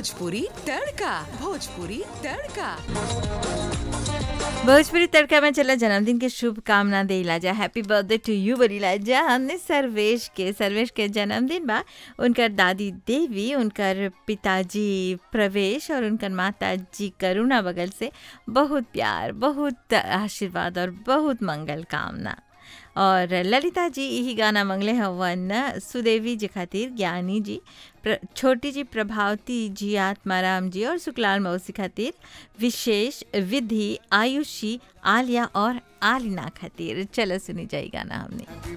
भोजपुरी तड़का भोजपुरी तड़का भोजपुरी तड़का में चला जन्मदिन के शुभकामना देला जा हैप्पी बर्थडे टू यू बोलीला जा हमने सर्वेश के सर्वेश के जन्मदिन बा उनकर दादी देवी उनकर पिताजी प्रवेश और उनकर माता जी करुणा बगल से बहुत प्यार बहुत आशीर्वाद और बहुत मंगल कामना और ललिता जी यही गाना मंगले हवन सुदेवी जी खातिर ज्ञानी जी प्र, छोटी जी प्रभावती जी आत्माराम जी और सुकलाल मौसी खातिर विशेष विधि आयुषी आलिया और आलिना खातिर चलो सुनी जाए गाना हमने